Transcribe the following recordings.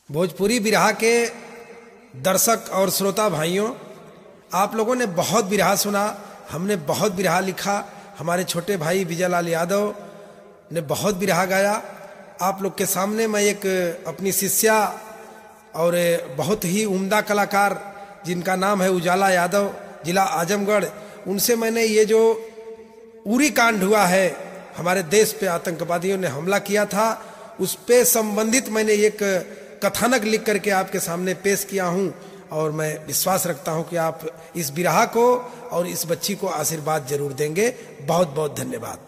भोजपुरी बिरहा के दर्शक और श्रोता भाइयों आप लोगों ने बहुत बिरहा सुना हमने बहुत बिरहा लिखा हमारे छोटे भाई विजय लाल यादव ने बहुत बिरहा गाया आप लोग के सामने मैं एक अपनी शिष्या और बहुत ही उम्दा कलाकार जिनका नाम है उजाला यादव जिला आजमगढ़ उनसे मैंने ये जो उरी कांड हुआ है हमारे देश पे आतंकवादियों ने हमला किया था उस पे संबंधित मैंने एक कथानक लिख करके आपके सामने पेश किया हूं और मैं विश्वास रखता हूं कि आप इस बिरहा को और इस बच्ची को आशीर्वाद जरूर देंगे बहुत बहुत धन्यवाद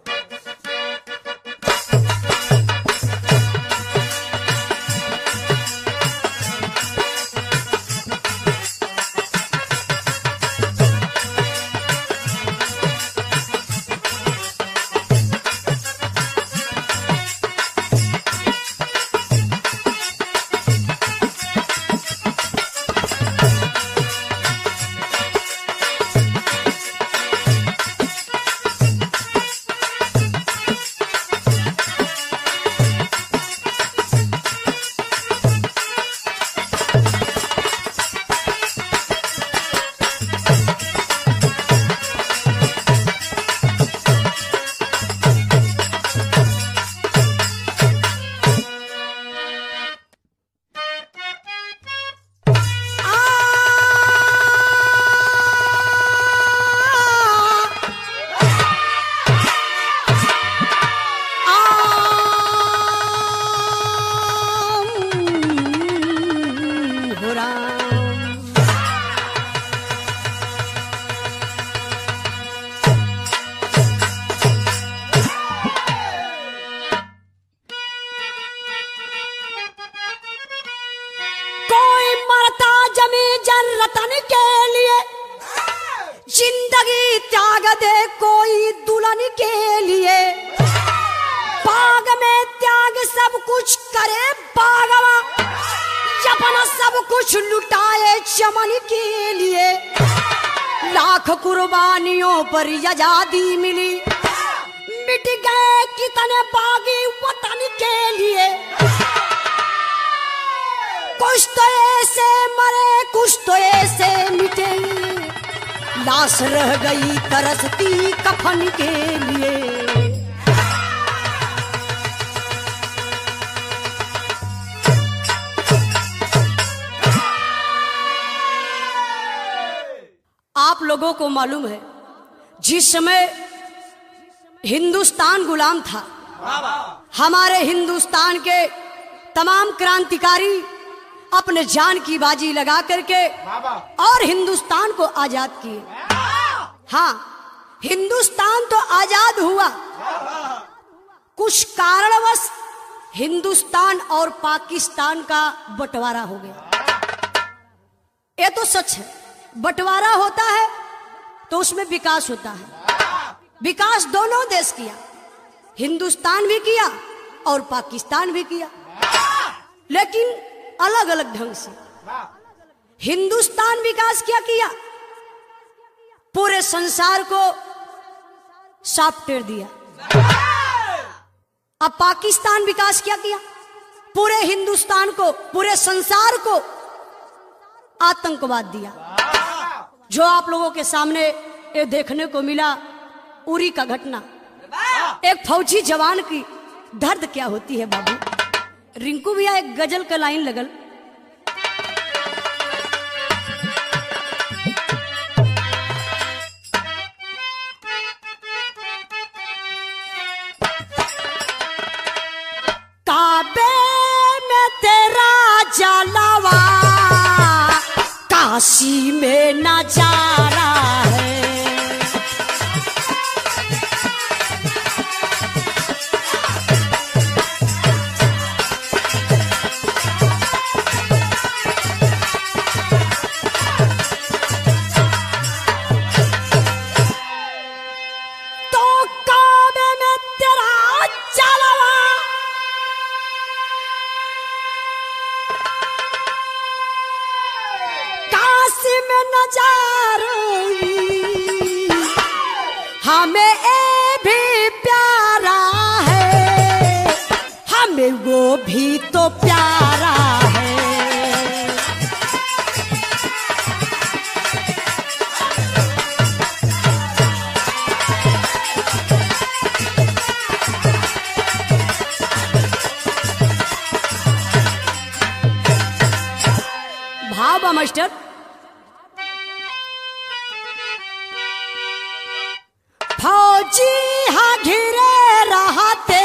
कोई मरता जमी जन रतन के लिए जिंदगी त्याग दे कोई दुल्हन के लिए बाग में त्याग सब कुछ करे बागवा अपना सब कुछ लुटाए चमन के लिए लाख कुर्बानियों पर आजादी मिली मिट गए कितने बागी वतन के लिए कुछ तो ऐसे मरे कुछ तो ऐसे मिटे लाश रह गई तरसती कफन के लिए आप लोगों को मालूम है जिस समय हिंदुस्तान गुलाम था हमारे हिंदुस्तान के तमाम क्रांतिकारी अपने जान की बाजी लगा करके और हिंदुस्तान को आजाद किए हाँ हिंदुस्तान तो आजाद हुआ कुछ कारणवश हिंदुस्तान और पाकिस्तान का बंटवारा हो गया ये तो सच है बंटवारा होता है तो उसमें विकास होता है विकास दोनों देश किया हिंदुस्तान भी किया और पाकिस्तान भी किया लेकिन अलग अलग ढंग से हिंदुस्तान विकास क्या किया पूरे संसार को सॉफ्टवेयर दिया अब पाकिस्तान विकास क्या किया पूरे हिंदुस्तान को पूरे संसार को आतंकवाद दिया जो आप लोगों के सामने ये देखने को मिला उरी का घटना एक फौजी जवान की दर्द क्या होती है बाबू रिंकू भैया एक गजल का लाइन लगल काबे में तेरा जलवा काशी में नजारा है तो काबे में तेरा जलवा काशी में नजारा हमें ए भी प्यारा है हमें वो भी तो प्यारा है मास्टर फौजी हा घिरे रहते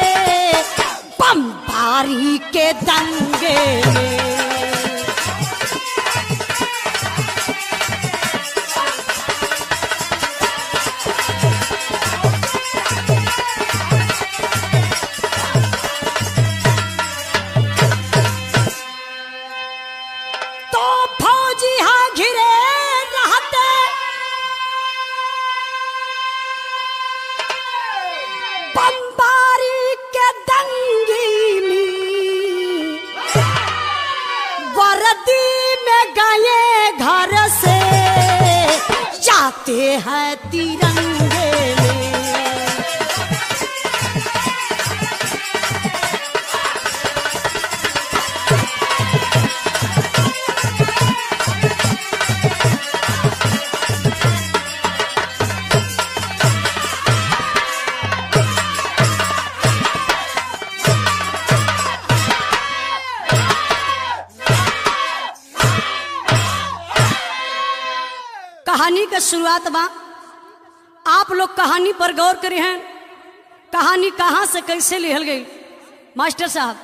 बमबारी के दंगे में। तो फौजी हा घिरे रहते बमबारी के दंगी में वर्दी में गए घर से जाते हैं तिरंगे में कहानी का शुरुआत बा आप लोग कहानी पर गौर करे हैं कहानी कहाँ से कैसे लिखल गई मास्टर साहब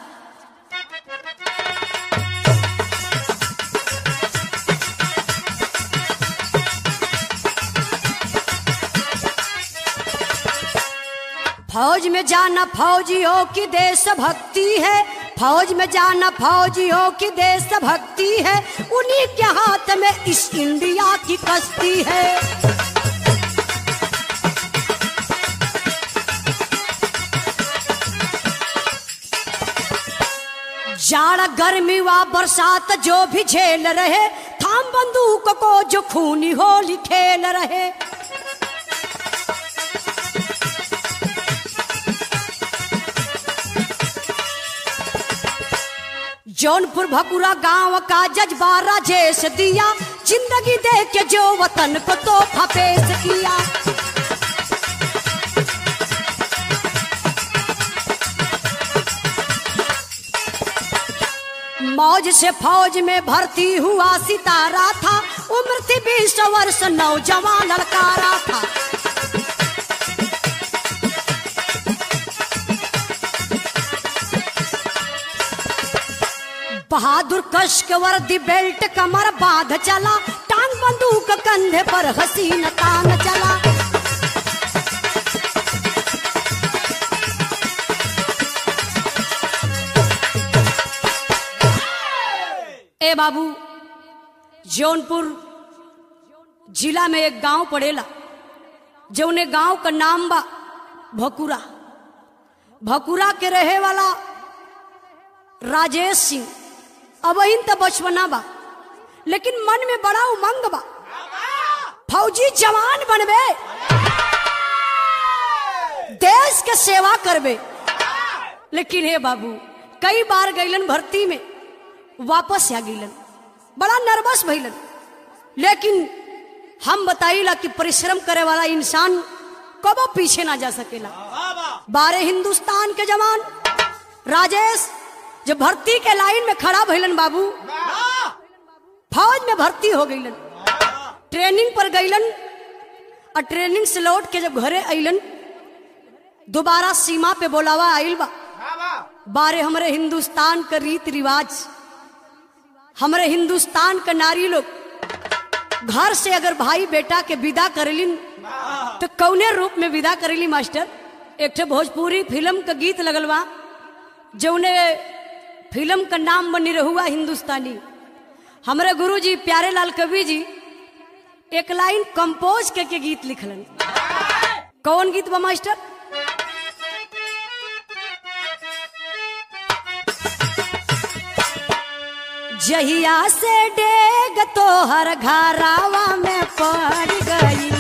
फौज में जाना फौजी हो कि देश भक्ति है फौज में जाना फौजी हो कि देश भक्ति है उन्हीं के हाथ में इस इंडिया की कश्ती है जाड़ा गर्मी व बरसात जो भी झेल रहे थाम बंदूक को जो खूनी होली खेल रहे जौनपुर भकुरा गांव का जज्बा राजेश दिया जिंदगी दे के जो वतन को तोहफा पेश किया मौज से फौज में भर्ती हुआ सितारा था उम्र थी बीस वर्ष नौजवान लड़कारा था बहादुर कश के वर्दी बेल्ट कमर बांध चला टांग बंदूक कंधे पर हसीन तान चला ए बाबू जौनपुर जिला में एक गांव पड़ेला जौने गांव का नाम बा भकुरा भकुरा के रहे वाला राजेश सिंह अब इन तो बचपना बा लेकिन मन में बड़ा उमंग बा फौजी जवान बनबे देश के सेवा करबे लेकिन हे बाबू कई बार गईलन भर्ती में वापस आ गईलन बड़ा नर्वस भइलन लेकिन हम बताइला कि परिश्रम करे वाला इंसान कबो पीछे ना जा सकेला बारे हिंदुस्तान के जवान राजेश जब भर्ती के लाइन में खड़ा भइलन बाबू फौज में भर्ती हो गईलन ट्रेनिंग पर गईलन और ट्रेनिंग से लौट के जब घरे अइलन दोबारा सीमा पे बोलावा आइल बा बारे हमरे हिंदुस्तान का रीत रिवाज हमरे हिंदुस्तान का नारी लोग घर से अगर भाई बेटा के विदा करेलिन तो कौने रूप में विदा करेली मास्टर एक ठे भोजपुरी फिल्म का गीत लगल बा जौने फिल्म का नाम बनी रहुआ हिंदुस्तानी हमारे गुरुजी प्यारे लाल कवि जी एक लाइन कंपोज करके गीत लिखलन कौन गीत बा मास्टर जहिया से डेग तो हर घरावा में पड़ गई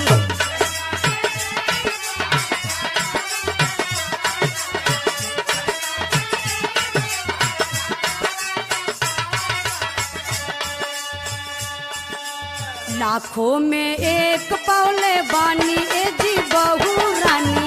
लाखों में एक पौले बानी ए जी बहू रानी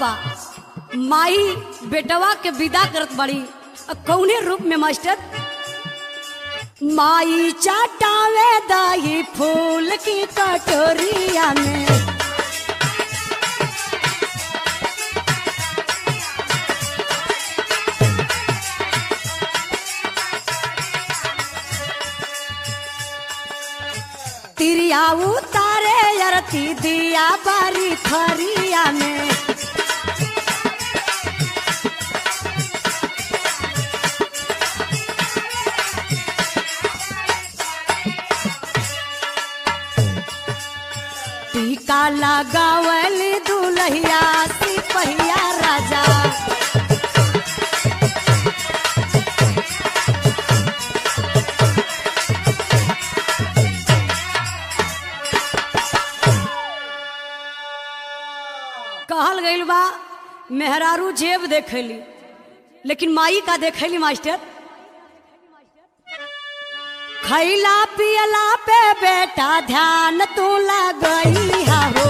बा माई बेटवा के विदा करत बड़ी अ कौने रूप में मास्टर माई चाटावे दाई फूल की कटोरिया में तिरिया उतारे अरती दिया बारी खरिया में टीका लगावल दुलहिया सिपहिया राजा कहल गइल बा मेहरारू जेब देखेली लेकिन माई का देखेली मास्टर खैला पियला पे बेटा ध्यान तू लगई हो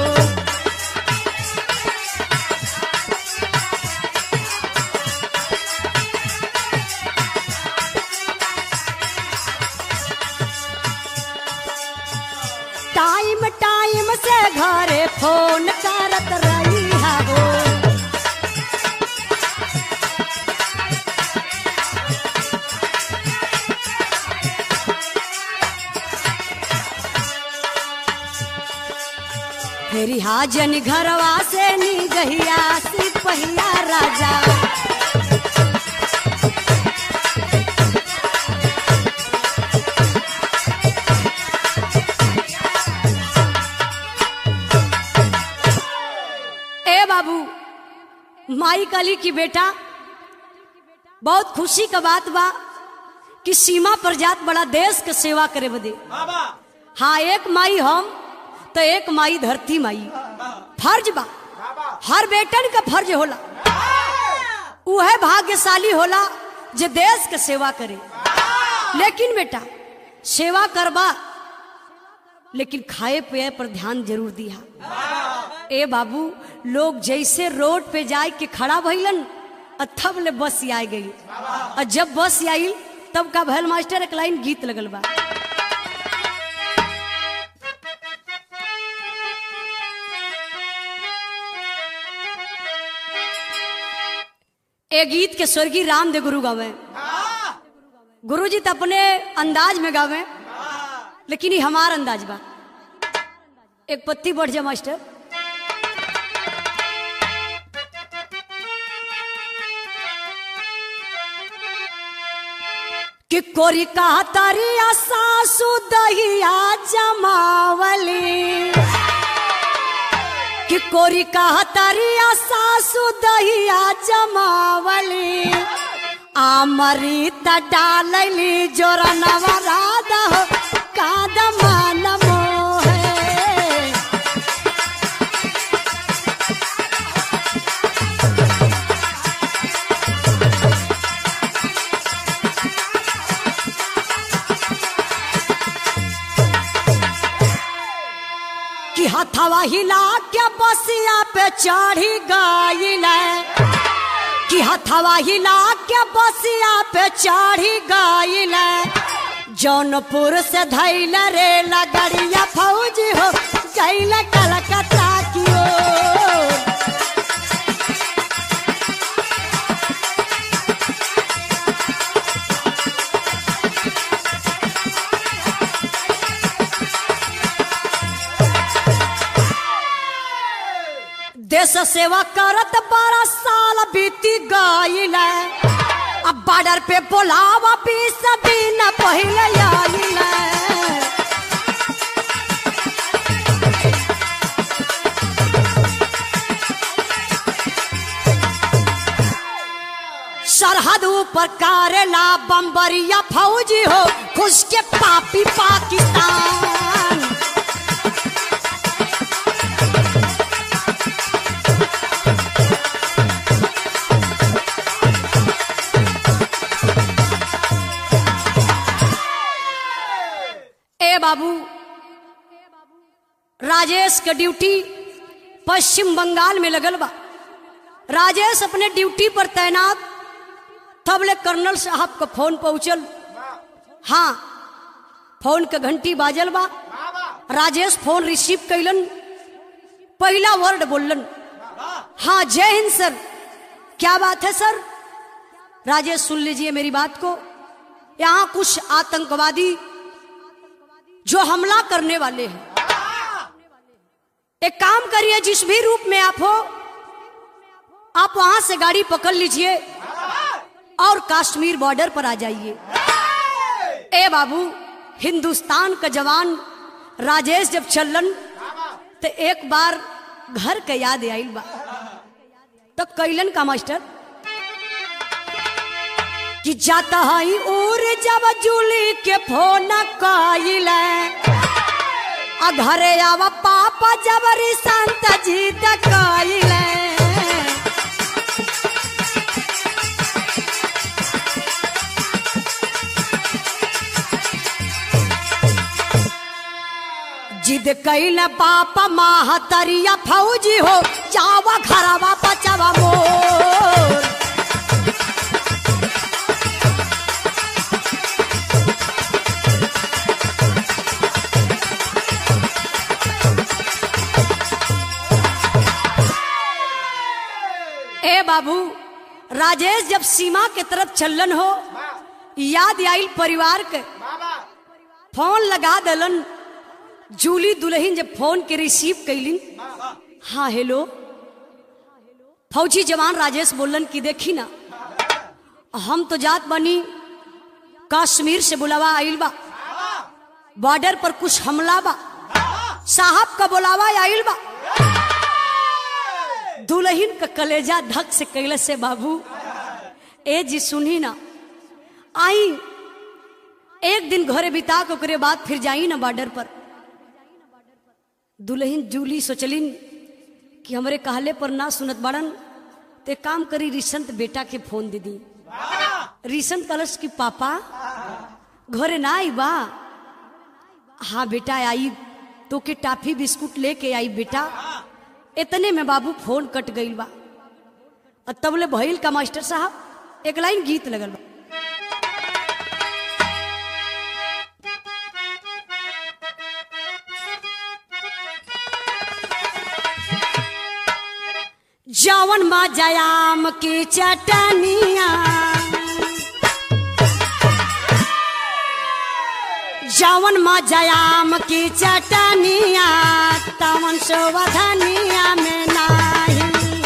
टाइम टाइम से घरे फोन करत रही हो फेरी हाजन घरवा से नी गहिया सिपहिया राजा ए बाबू माई काली की बेटा बहुत खुशी का बात बा कि सीमा पर जात बड़ा देश के सेवा करे बदे हाँ एक माई हम तो एक माई धरती माई फर्ज बा हर बेटन का फर्ज होला उहे भाग्यशाली होला जे देश के सेवा करे लेकिन बेटा सेवा करबा लेकिन खाए पिए पर ध्यान जरूर दिया ए बाबू लोग जैसे रोड पे जाए के खड़ा भइलन और तब ले बस आ गई और जब बस आई तब का भैल मास्टर एक लाइन गीत लगल बा ए गीत के स्वर्गीय रामदेव गुरु गावे गुरु जी तो अपने अंदाज में गावे लेकिन ये हमार अंदाज बा एक पत्ती बढ़ जा मास्टर कि कोरी का तरिया सासू दहिया जमावली कि कोरी का तरिया सासू दहिया जमावली आमरीत डालली जोरा नवरादा हो कादमा नमो है कि हथवा हिला के बसिया पे चढ़ी गईल कि हथवा हिला के बसिया पे चढ़ी गईल जौनपुर से धैल रे लगड़िया फौजी हो गईल कलकत्ता की ओर देश सेवा करत बारह साल बीती गईल अब बॉर्डर पे बोलावा बीस दिन पहले आइल सरहद ऊपर कारेला बम्बरिया फौजी हो खुश के पापी पाकिस्तान ए बाबू राजेश के ड्यूटी पश्चिम बंगाल में लगल बा राजेश अपने ड्यूटी पर तैनात तब ले कर्नल साहब का फोन पहुंचल हाँ फोन के घंटी बाजल बा राजेश फोन रिसीव कैलन पहला वर्ड बोलन हाँ जय हिंद सर क्या बात है सर राजेश सुन लीजिए मेरी बात को यहाँ कुछ आतंकवादी जो हमला करने वाले हैं एक काम करिए जिस भी रूप में आप हो आप वहां से गाड़ी पकड़ लीजिए और कश्मीर बॉर्डर पर आ जाइए ए बाबू हिंदुस्तान का जवान राजेश जब चलन तो एक बार घर के याद आइल बा तो कैलन का मास्टर कि जाता है और जब जूली के फोन कैल आ घरे आवा पापा जबरी संत जी कैल जिद कैल पापा माहतरिया फौजी हो जावा घरवा बचावा मोर ए बाबू राजेश जब सीमा के तरफ चलन हो याद आइल परिवार के फोन लगा दलन जूली दुल्हन जब फोन के रिसीव कैलिन हाँ हेलो फौजी जवान राजेश बोलन की देखी ना हम तो जात बनी कश्मीर से बुलावा आइल बा बॉर्डर पर कुछ हमला बा साहब का बुलावा आइल बा दुल्हन का कलेजा धक से कैले से बाबू ए जी सुनी ना आई एक दिन घरे बिता के ओकरे बाद फिर जाई ना बॉर्डर पर दुल्हन जूली सोचलिन कि हमरे कहले पर ना सुनत बड़न ते काम करी रिसंत बेटा के फोन दे दी रिसंत कलश की पापा घरे ना आई बा हाँ बेटा आई तो के टाफी बिस्कुट लेके आई बेटा इतने में बाबू फोन कट गई बा और तबले भइल का मास्टर साहब एक लाइन गीत लगल बा जवन मा जयाम की चटनिया जवन मा जयाम की चटनिया तवन सोवधनिया में नाही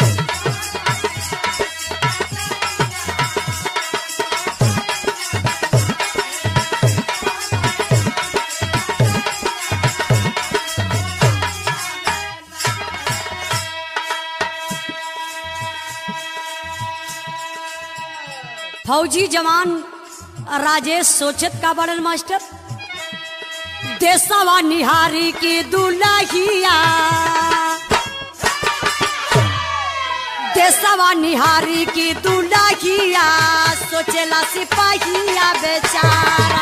फौजी जवान राजेश सोचत का बड़न मास्टर देसवा निहारी की दुलहिया देसवा निहारी की दुलहिया सोचेला सिपाहिया बेचारा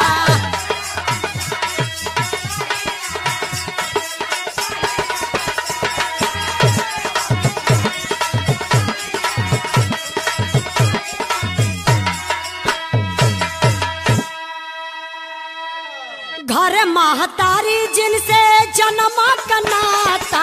घर महतारी जिनसे जन्म कनाता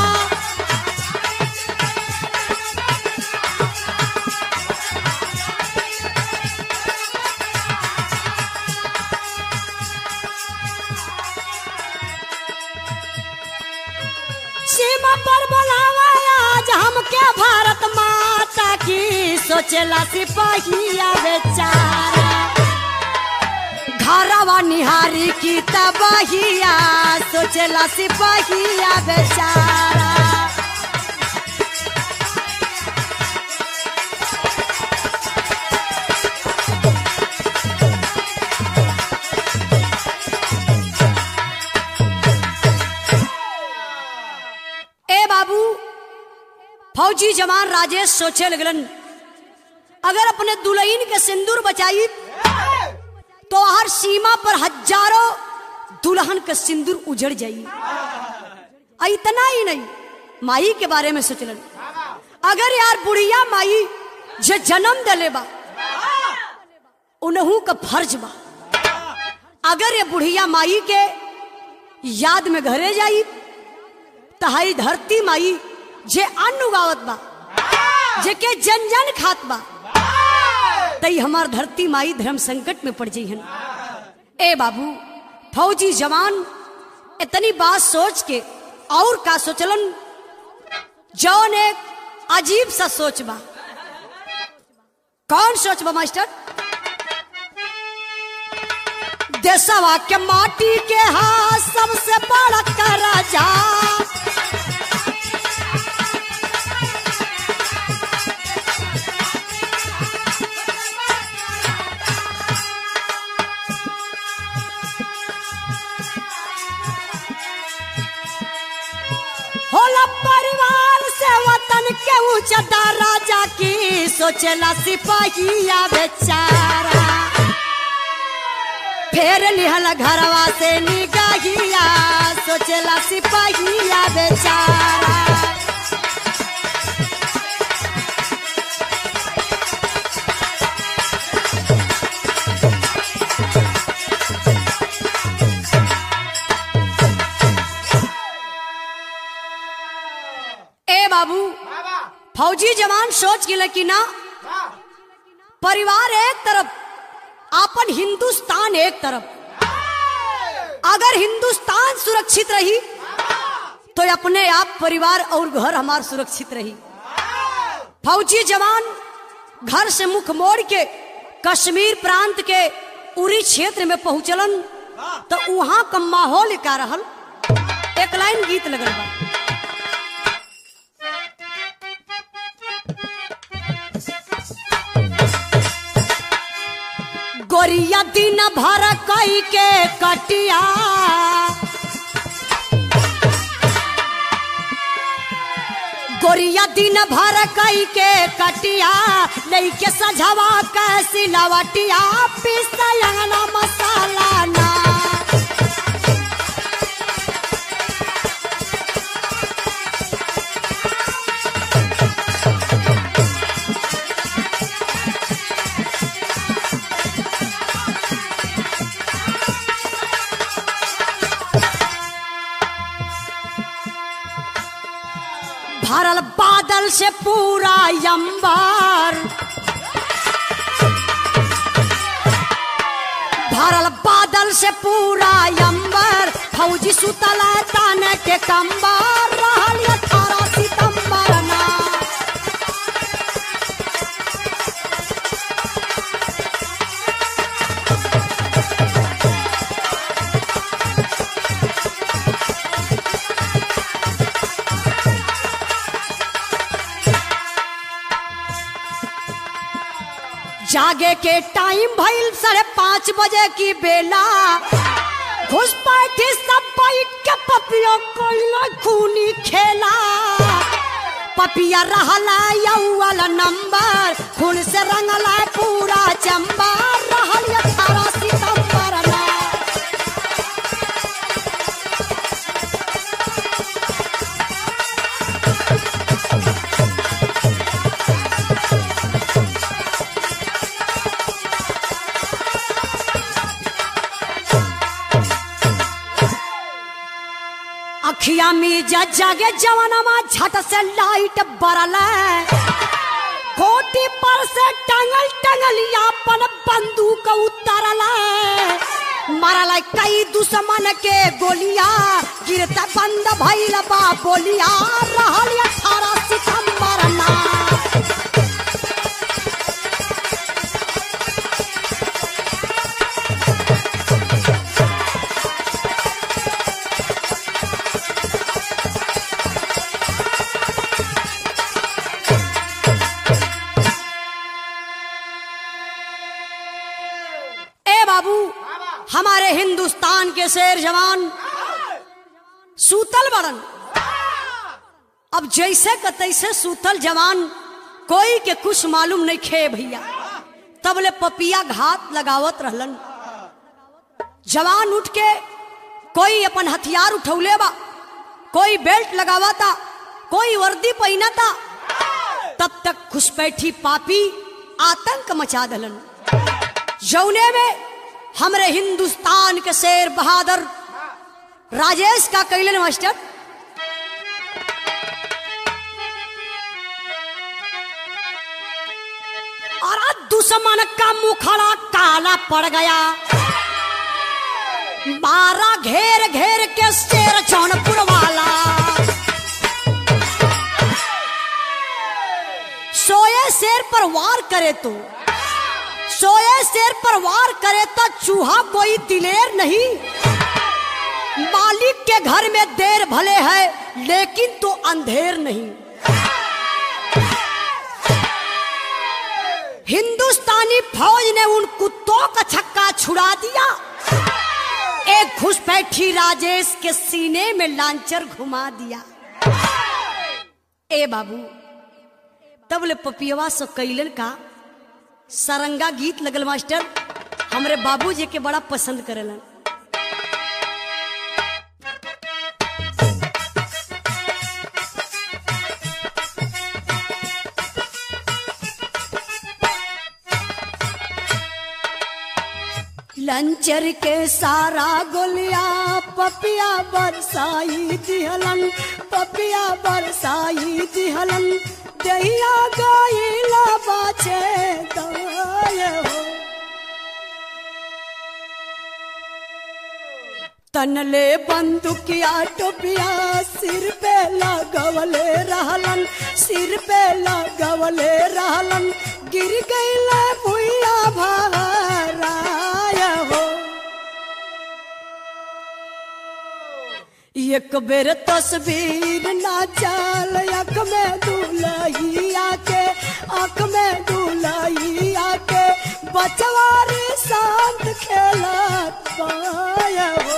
सीमा पर बुलावा आज हमके भारत माता की सोचेला सिपाहिया बेचारा घरवा निहारी की तबहिया सोचला सिपहिया बेचारा ए बाबू फौजी जवान राजेश सोचे लगलन अगर अपने दुल्हन के सिंदूर बचाई तो हर सीमा पर हजारों दुल्हन का सिंदूर उजड़ जाई आ इतना ही नहीं माई के बारे में सोचलन अगर यार बुढ़िया माई जे जन्म दले बा उनहू का फर्ज बा अगर ये बुढ़िया माई के याद में घरे जाई तहारी धरती माई जे अन्न उगावत बा जे के जन जन खात बा तई हमार धरती माई धर्म संकट में पड़ जइहन ए बाबू फौजी जवान इतनी बात सोच के और का सोचलन जौन एक अजीब सा सोच बा कौन सोच बा मास्टर देशवा के माटी के हाथ सबसे बड़ा का राजा होला परिवार से वतन के ऊंचा राजा की सोचला सिपाहिया बेचारा फेर लिहल घरवा से निगाहिया सोचला सिपाहिया बेचारा ए बाबू फौजी जवान सोच गिले कि ना परिवार एक तरफ आपन हिंदुस्तान एक तरफ अगर हिंदुस्तान सुरक्षित रही तो अपने आप परिवार और घर हमार सुरक्षित रही फौजी जवान घर से मुख मोड़ के कश्मीर प्रांत के उरी क्षेत्र में पहुंचलन तो वहां का माहौल का रहल एक लाइन गीत लगल बा गोरिया दिन भर कई के कटिया गोरिया दिन भर कई के कटिया लैके सझवा के सिलवटिया पिसलंगना मसाला ना भरल बादल से पूरा अंबर भरल बादल से पूरा अंबर फौजी सुतल तान के कंबर रहल अठारह सितंबर ना जागे के टाइम भइल साढ़े पाँच बजे की बेला घुसपैठी सब बैठ के पपिया कोइला खूनी खेला पपिया रहला यौवल नंबर खून से रंगला पूरा चंबर रहल अठारह सितंबर ना अखिया में जा जागे जवानमा झट से लाइट बरल कोटी पर से टंगल टंगलिया अपन बंदूक उतरल मरल कई दुश्मन के गोलिया गिरता बंद भइल बा बोलिया रहल अठारह सितंबर ना ए बाबू हमारे हिंदुस्तान के शेर जवान सूतल बड़न अब जैसे का तैसे सूतल जवान कोई के कुछ मालूम नहीं खे भैया तबले पपिया घात लगावत रहलन जवान उठ के कोई अपन हथियार उठौले बा कोई बेल्ट लगावता कोई वर्दी पहनता तब तक घुसपैठी पापी आतंक मचा दलन जौने में हमरे हिंदुस्तान के शेर बहादुर राजेश का कैलन मास्टर और आज दुश्मन का मुखड़ा काला पड़ गया बारह घेर घेर के शेर जौनपुर वाला सोए शेर पर वार करे तो सोए शेर पर वार करे तो चूहा कोई दिलेर नहीं मालिक के घर में देर भले है लेकिन तो अंधेर नहीं हिंदुस्तानी फौज ने उन कुत्तों का छक्का छुड़ा दिया एक घुसपैठी राजेश के सीने में लांचर घुमा दिया ए बाबू तब ले पपियवा सो कैलन का सरंगा गीत लगल मास्टर हमरे बाबूजी के बड़ा पसंद करेलन लंचर के सारा गोलिया पपिया बरसाई दिहलन पपिया बरसाई दिहलन दहिया गईला बाचे दाय हो तनले बंदुकिया टोपिया सिर पे लगवले रहलन सिर पे लगवले रहलन गिर गईले भुइया भाराय हो एक बेर तस्वीर ना चल अख में दुलहिया के अख में दुलहिया के बचवारी शांत खेलत पाय हो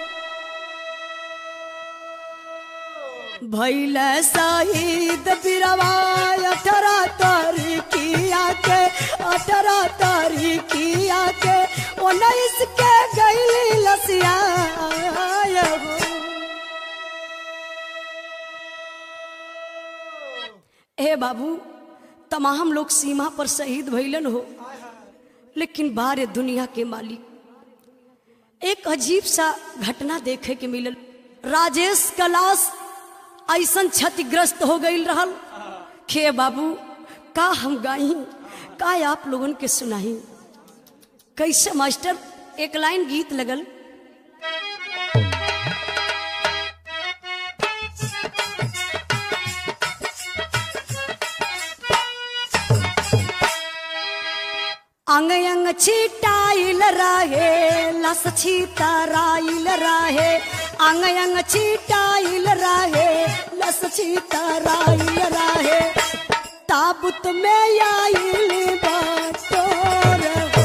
भैल शहीद बिरवा अठारह तारीखिया के अठारह तारीखिया के उन्नीस के गैली लसिया हो हे बाबू तमाम लोग सीमा पर शहीद भइलन हो लेकिन बारे दुनिया के मालिक एक अजीब सा घटना देखे के मिलल राजेश का लाश ऐसन क्षतिग्रस्त हो गई रहल खे बाबू का हम गाई का आप लोगन के सुनाई कैसे मास्टर एक लाइन गीत लगल अंग अंग छिटाइल रहे लस छितराइल रहे अंग अंग छिटाइल रहे लस छितराइल रहे ताबुत में आइल बातोर हो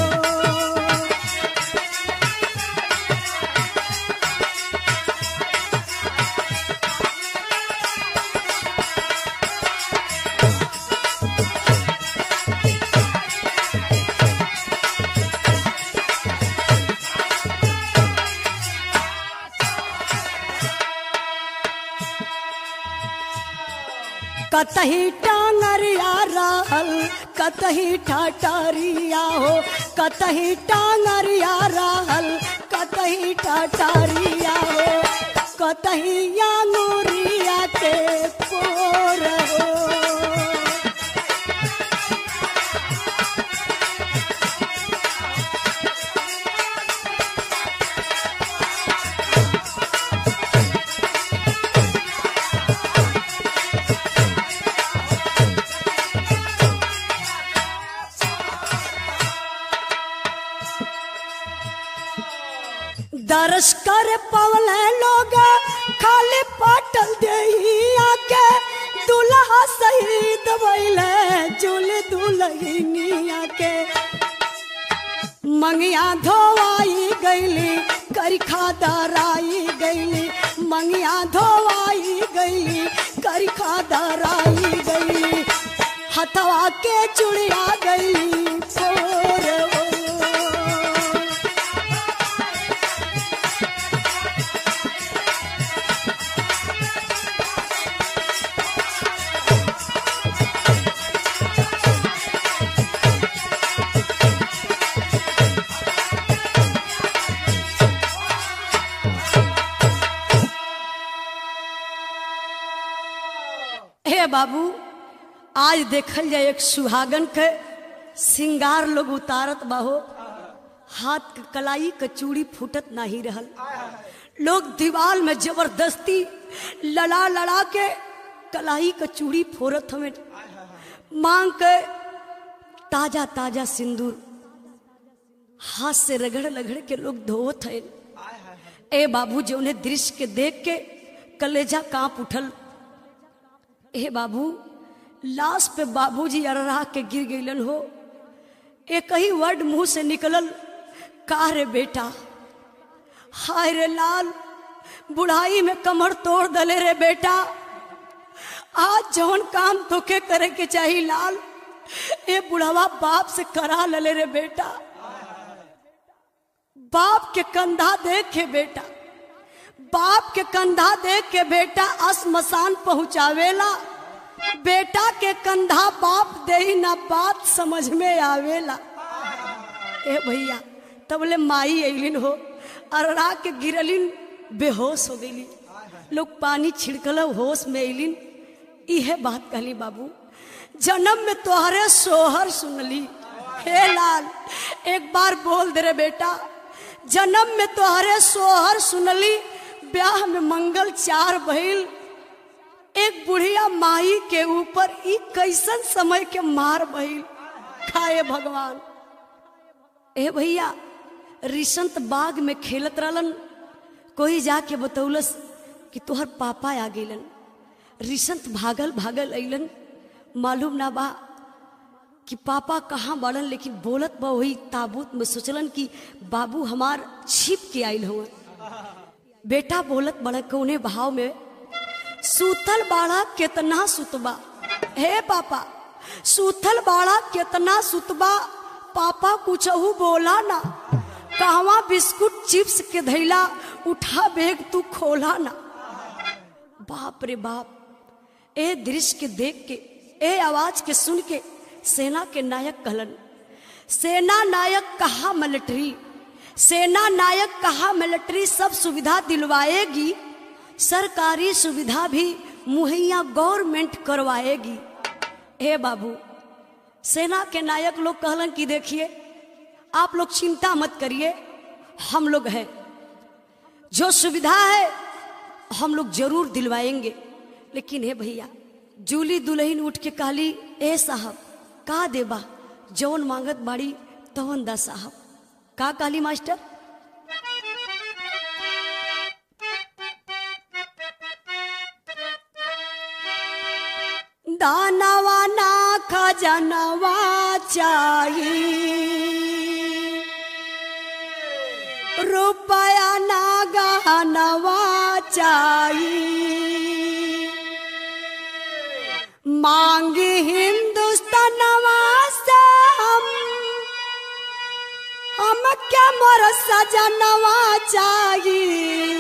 कतही टांगरिया रहल कतही ठटरिया हो कतही टांगरिया रहल कतही ठटरिया हो कतही अंगुरिया के पोर हो दर्श कर पवल लोग खाली पाटल देहिया के दुल्हा शहीद भइले चुल दुल्हनिया के मंगिया धोवाई गईली करिखा दराई गईली मंगिया धोवाई गईली करिखा दराई गईली हथवा के चुड़िया गईली फोर हो। ए बाबू आज देखल जाए एक सुहागन के सिंगार लोग उतारत बाहो हाथ के कलाई के चूड़ी फूटत नहीं रहल लोग दीवार में जबरदस्ती लड़ा लड़ा के कलाई के चूड़ी फोड़त हमें मांग के ताजा ताजा सिंदूर हाथ से रगड़ रगड़ के लोग धोत है ए बाबू जो उन्हें दृश्य के देख के कलेजा कांप उठल ए बाबू लाश पे बाबूजी अररा के गिर गईलन हो एक ही वर्ड मुंह से निकलल का रे बेटा हाय रे लाल बुढ़ाई में कमर तोड़ दले रे बेटा आज जौन काम तोके करे के चाहिए लाल ए बुढ़ावा बाप से करा लले रे बेटा बाप के कंधा देख के बेटा बाप के कंधा देख के बेटा असमसान पहुंचावेला बेटा के कंधा बाप दे ही ना बात समझ में आवेला ए भैया तबले माई अलिन हो अरड़ा के गिरलिन बेहोश हो गईली लोग पानी छिड़कल होश में अलिन इहे बात कहली बाबू जन्म में तोहरे सोहर सुनली हे लाल एक बार बोल दे रे बेटा जन्म में तोहरे सोहर सुनली ब्याह में मंगल चार भइल एक बुढ़िया माई के ऊपर ई कैसन समय के मार भइल खाए भगवान ए भैया रिसंत बाग में खेलत रहलन कोई जाके बतौलस कि तोहर पापा आ गेलन रिसंत भागल भागल अइलन मालूम ना बा कि पापा कहाँ बाड़न लेकिन बोलत बा वही ताबूत में सोचलन कि बाबू हमार छिप के आइल हुआ बेटा बोलत बड़ा कौने भाव में सूतल बाड़ा कितना सुतबा हे पापा सूतल बाड़ा कितना सुतबा पापा कुछहू बोला ना कहवा बिस्कुट चिप्स के धैला उठा बेग तू खोला ना बाप रे बाप ए दृश्य के देख के ए आवाज के सुन के सेना के नायक कहलन सेना नायक कहा मिलिट्री सेना नायक कहा मिलिट्री सब सुविधा दिलवाएगी सरकारी सुविधा भी मुहैया गवर्नमेंट करवाएगी हे बाबू सेना के नायक लोग कहलन कि देखिए आप लोग चिंता मत करिए हम लोग हैं जो सुविधा है हम लोग जरूर दिलवाएंगे लेकिन हे भैया जूली दुल्हन उठ के कहली ए साहब का देबा जौन मांगत बाड़ी तवन दा साहब का कहली मास्टर दानवा ना खजनवा चाहिए रुपया ना गहनवा चाहिए मांगी हिंदुस्तानवा से हम हम क्या मोर सजनवा चाहिए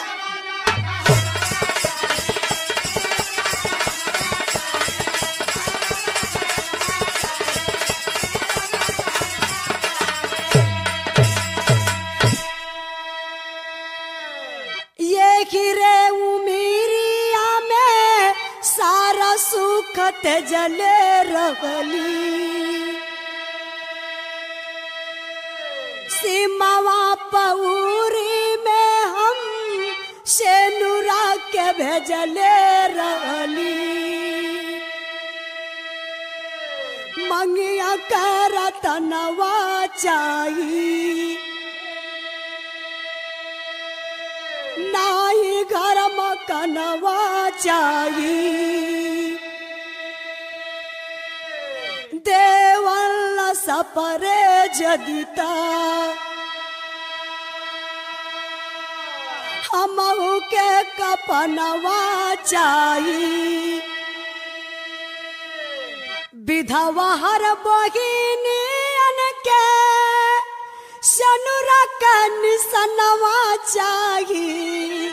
ये गिरे उमीरिया में सारा सुखत जले रवली सीमावा पौरी में हम सेनुरा के भेजले रवली मंगिया कर तनवा चाहिए नाई घर मकनवा चाहिए देवल सपरे जदिता हमहू के कपनवा चाहिए विधवा हर बहिनियन के सनुरा का निसनवा चाहिए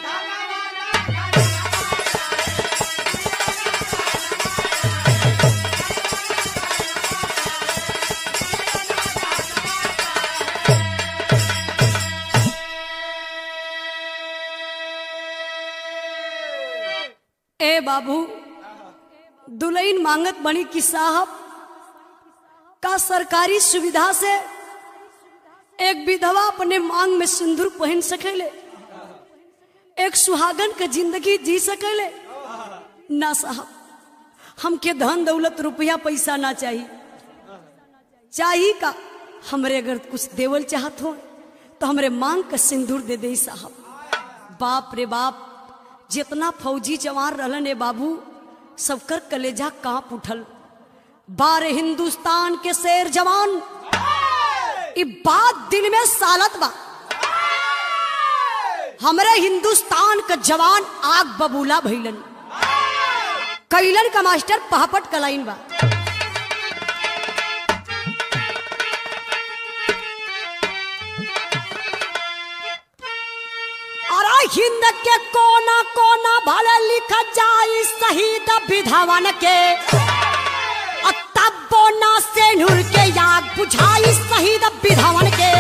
ए बाबू दुल्हन मांगत बनी कि साहब का सरकारी सुविधा से एक विधवा अपने मांग में सिंदूर पहन सकेले एक सुहागन के जिंदगी जी सकेले ना साहब हमके धन दौलत रुपया पैसा ना चाहिए चाहिए का हमरे अगर कुछ देवल चाहत हो तो हमरे मांग का सिंदूर दे दे साहब बाप रे बाप जितना फौजी जवान रहलन ए बाबू सबकर कलेजा कांप उठल बारे हिंदुस्तान के शेर जवान ई बात दिल में सालत बा हमरे हिंदुस्तान का जवान आग बबूला भइलन कैलन का मास्टर पहापट कलाइन बा अरे हिंद के कोना कोना भले लिख जाई शहीद विधवन के और तब बोना से नूर के याद बुझाई शहीद विधवन के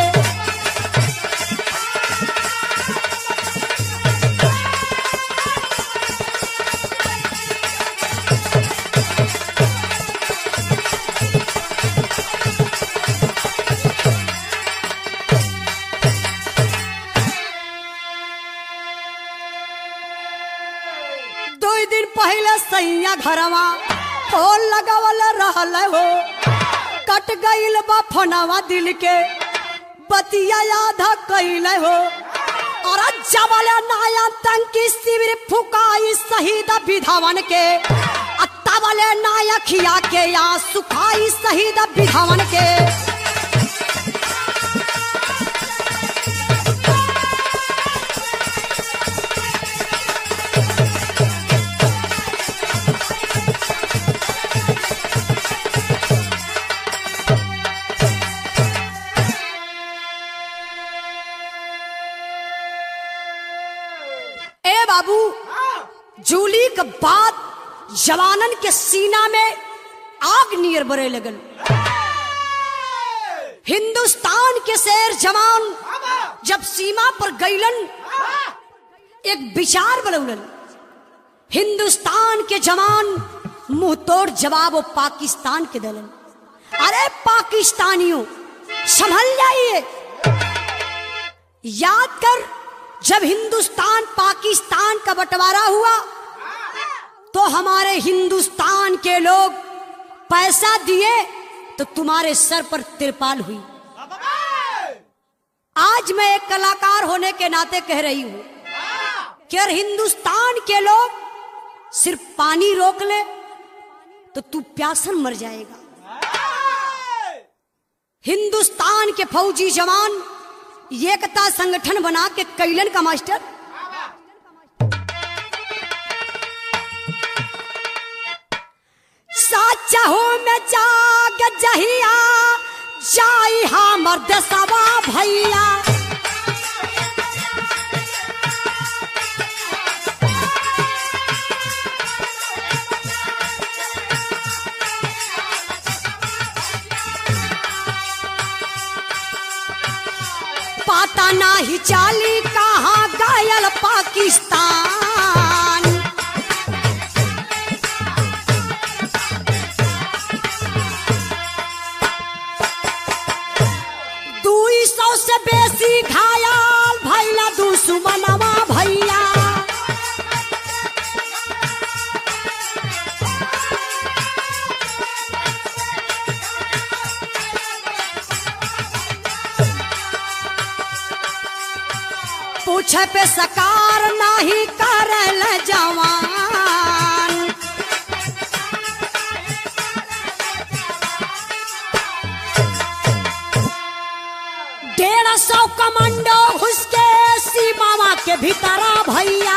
दो दिन पहले सैया घरवा फोन लगावल रहल हो कट गईल बा फोनवा दिल के बतिया आधा कैल हो और जबल नाया टंकी शिविर फुकाई शहीद विधवन के आ तबले नायखिया के या सुखाई शहीद विधवन के ए बाबू जूली के बाद जवानन के सीना में आग नियर बरे लगल हिंदुस्तान के शेर जवान जब सीमा पर गईलन एक विचार बनौलन हिंदुस्तान के जवान मुंह तोड़ जवाब वो पाकिस्तान के दलन अरे पाकिस्तानियों संभल जाइए याद कर जब हिंदुस्तान पाकिस्तान का बंटवारा हुआ तो हमारे हिंदुस्तान के लोग पैसा दिए तो तुम्हारे सर पर तिरपाल हुई आज मैं एक कलाकार होने के नाते कह रही हूं कि अगर हिंदुस्तान के लोग सिर्फ पानी रोक ले तो तू प्यासन मर जाएगा हिंदुस्तान के फौजी जवान एकता संगठन बना के कैलन का मास्टर साचा हो में जाग जहिया जाई हमर देसवा भैया पता नाही चाली कहाँ गायल पाकिस्तान दुई सौ से बेसी घायल भैला दुश्मनवा भैया पूछे पे सकार नाही करल जवान डेढ़ सौ कमांडो घुस के सीमावा के भीतरा भैया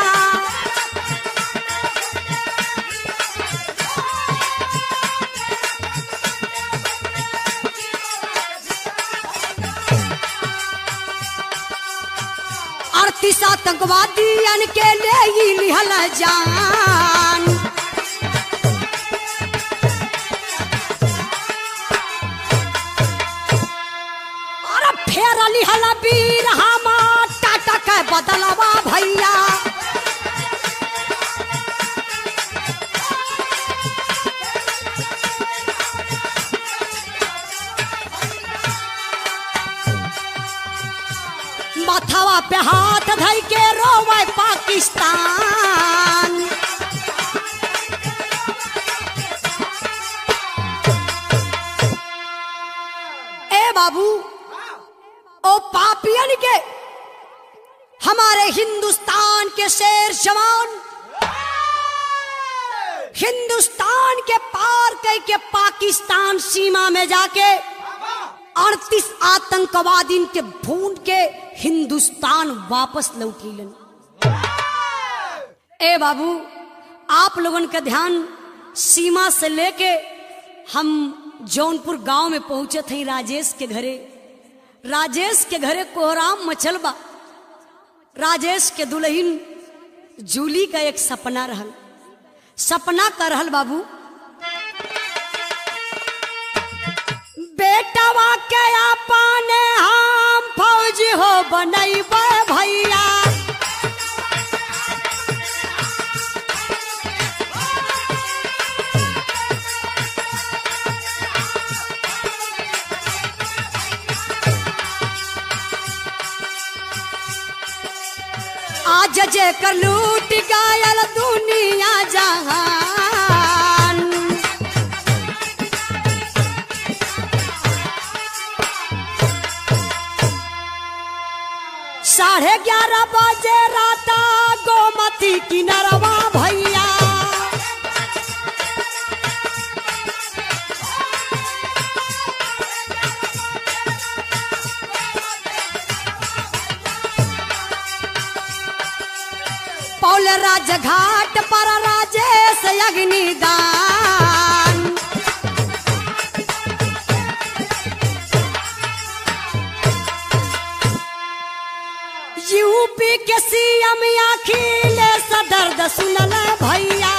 अड़तीस आतंकवादियन के ले ही लिहल जान अरे फेर लिहल वीर हमा टाटा के बदलवा भैया दिलवा पे हाथ धई के रोवे पाकिस्तान ए बाबू ओ पापियन के हमारे हिंदुस्तान के शेर जवान हिंदुस्तान के पार कह के पाकिस्तान सीमा में जाके अड़तीस आतंकवादी के भून के हिंदुस्तान वापस लौटीलन ए बाबू आप लोगन का ध्यान सीमा से लेके हम जौनपुर गांव में पहुंचे थे राजेश के घरे राजेश के घरे कोहराम मचल बा राजेश के दुल्हन जूली का एक सपना रहल सपना का रहल बाबू बेटवा के अपने हम फौज हो बनैबे भैया आज जे कर लूट गायल दुनिया जहान साढ़े ग्यारह बजे राता गोमती किनरवा भैया पौल राजघाट पर राजेश अग्निदान यूपी के सीएम अखिलेश दर्द सुनल भैया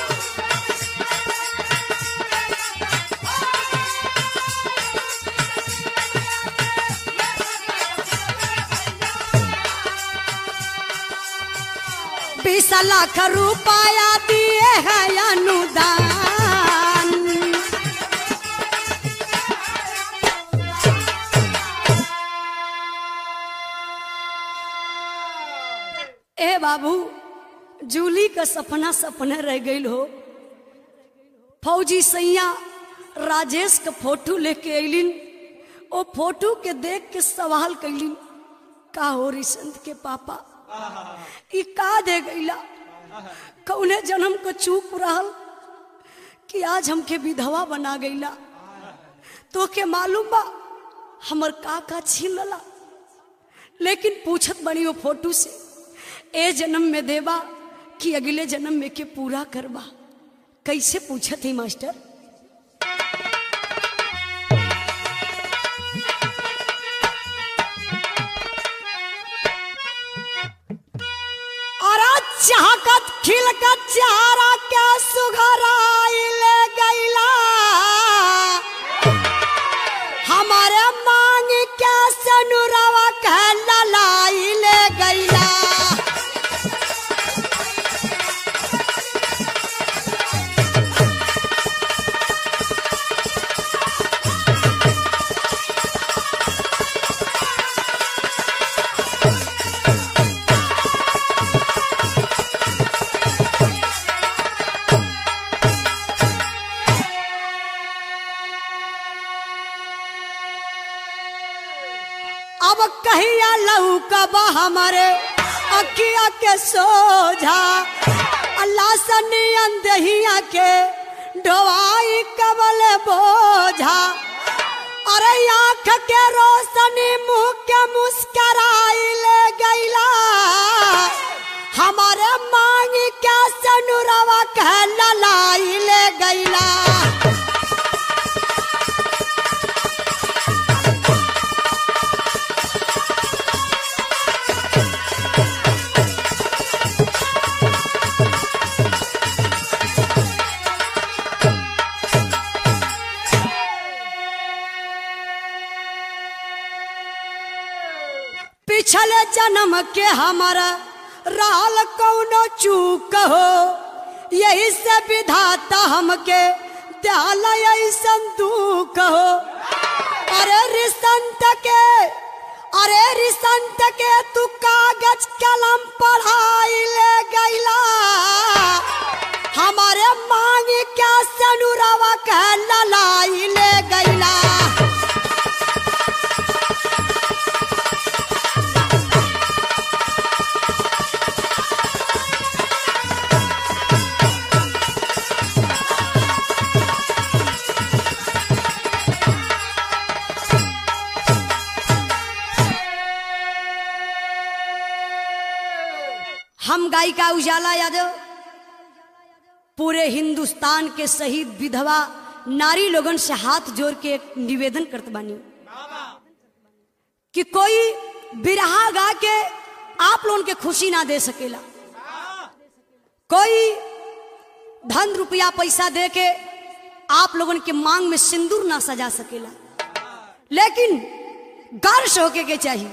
बीस लाख रुपया दिए है अनुदान ए बाबू जूली का सपना सपना रह गई हो फौजी सैया राजेश का फोटो लेके अलिन ओ फोटो के देख के सवाल कैलिन का हो रिसंत के पापा ई का दे गईला कौने जन्म को चूक रहल कि आज हमके विधवा बना गईला तो के मालूम बा हमर का का छीन लला लेकिन पूछत बनी वो फोटो से ए जन्म में देबा कि अगले जन्म में के पूरा करबा कैसे पूछत ही मास्टर और चाहकत खिलकत चारा के सुघराई ले गईला हमारे मांग के सनुरवा के ललाई ले गईला अब कहिया लहू कब हमारे अखिया के सोझा अल्लाह सनी अंदहिया के ढोवाई कबल बोझा अरे आँख के रोशनी मुंह के मुस्कराई ले गईला हमारे मांग के सनुरवा कह ललाई ले गईला पिछले जन्म के हमारा राल कौनो चूक हो यही से विधाता हमके दयालय संदूक हो अरे रिसंत के अरे रिसंत के तू कागज कलम पढ़ाई ले गैला हमारे मांग क्या सनुरवा के ललाई ले गैला हम गायिका उजाला यादव पूरे हिंदुस्तान के शहीद विधवा नारी लोगन से हाथ जोड़ के एक निवेदन करत बानी कि कोई बिरहा गा के आप लोगन के खुशी ना दे सकेला कोई धन रुपया पैसा दे के आप लोगन के मांग में सिंदूर ना सजा सकेला लेकिन गर्ष होके के चाहिए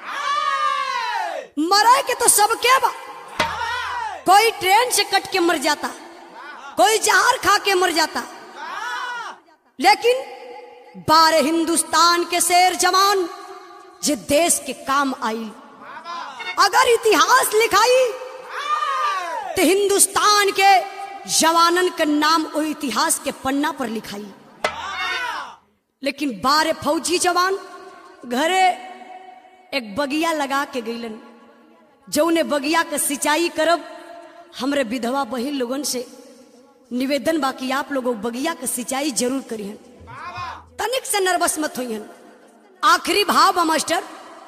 मरे के तो सबके बा कोई ट्रेन से कट के मर जाता कोई जहर खा के मर जाता लेकिन बारह हिंदुस्तान के शेर जवान जे देश के काम आई अगर इतिहास लिखाई तो हिंदुस्तान के जवानन के नाम वो इतिहास के पन्ना पर लिखाई लेकिन बारह फौजी जवान घरे एक बगिया लगा के गईलन जौने बगिया के सिंचाई करब हमरे विधवा बहिन लोगन से निवेदन बाकी आप लोग बगिया के सिंचाई जरूर करिहन तनिक से नर्वस मत होइहन आखिरी भाव बा मास्टर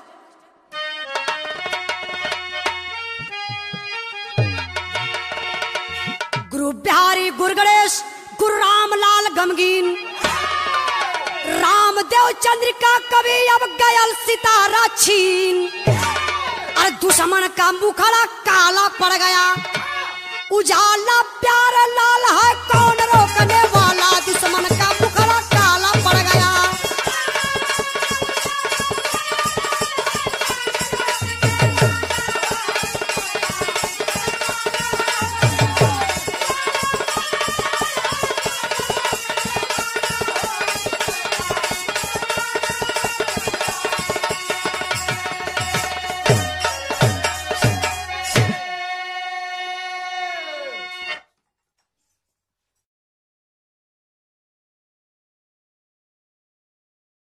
गुरु बिहारी गुरु गणेश गुरु रामलाल गमगीन रामदेव चंद्रिका कवि अब गयल सितारा छीन अरे दुश्मन का मुखड़ा काला पड़ गया उजाला प्यार